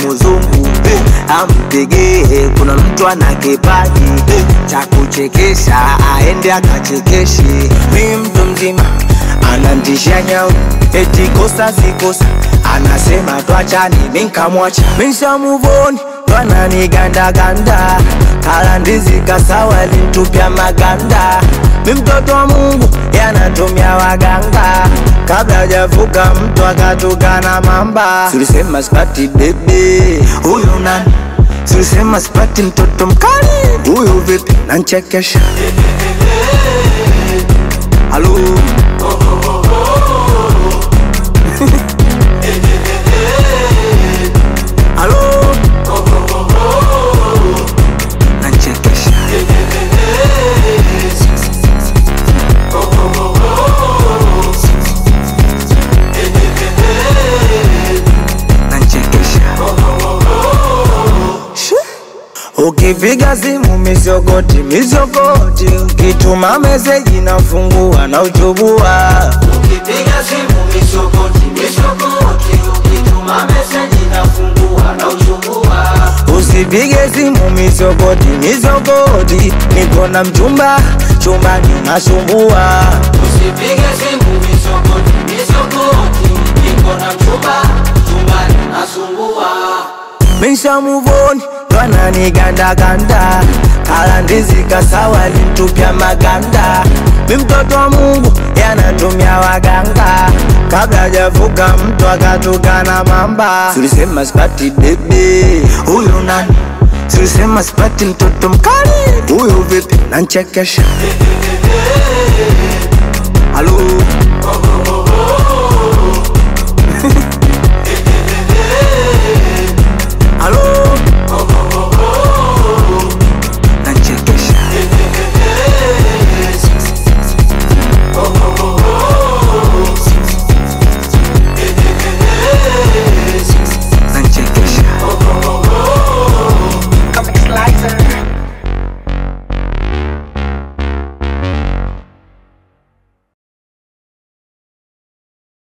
mzungu eh, ampigie. Kuna mtu ana kipaji eh, cha kuchekesha, aende akachekeshe. Mi mtu mzima anantisha nyau, eti kosa si kosa, anasema twachani, mi nkamwacha, misha muvoni twananigandaganda kala ndizi kasawa lintupya maganda mi mtoto wa Mungu yanatumia waganga kabla hajavuka mtu akatukana mamba. Tulisema sipati bebe huyu nani, tulisema sipati mtoto mkali huyu vipi, nanchekesha halo halo nanchekesha nanchekesha Ukipiga simu mizogoti mizogoti, ukituma meseji nafungua na uchubua. Ukipiga simu misogoti misogoti, ukituma meseji nafungua na uchukua. Usipige simu mizogoti mizogoti, niko na mchumba chumbani nasumbua. Usipige simu misogoti misogoti, niko na mchumba chumbani nasumbua. Misha muvoni twananigandaganda kala ndizi kasawa lintupya maganda. Mi mtoto wa Mungu yanatumia waganga kabla hajavuka mtu akatukana mamba. Tulisema sipati bebe huyu nani, tulisema sipati mtoto mkali huyu vipi, nanchekesha halo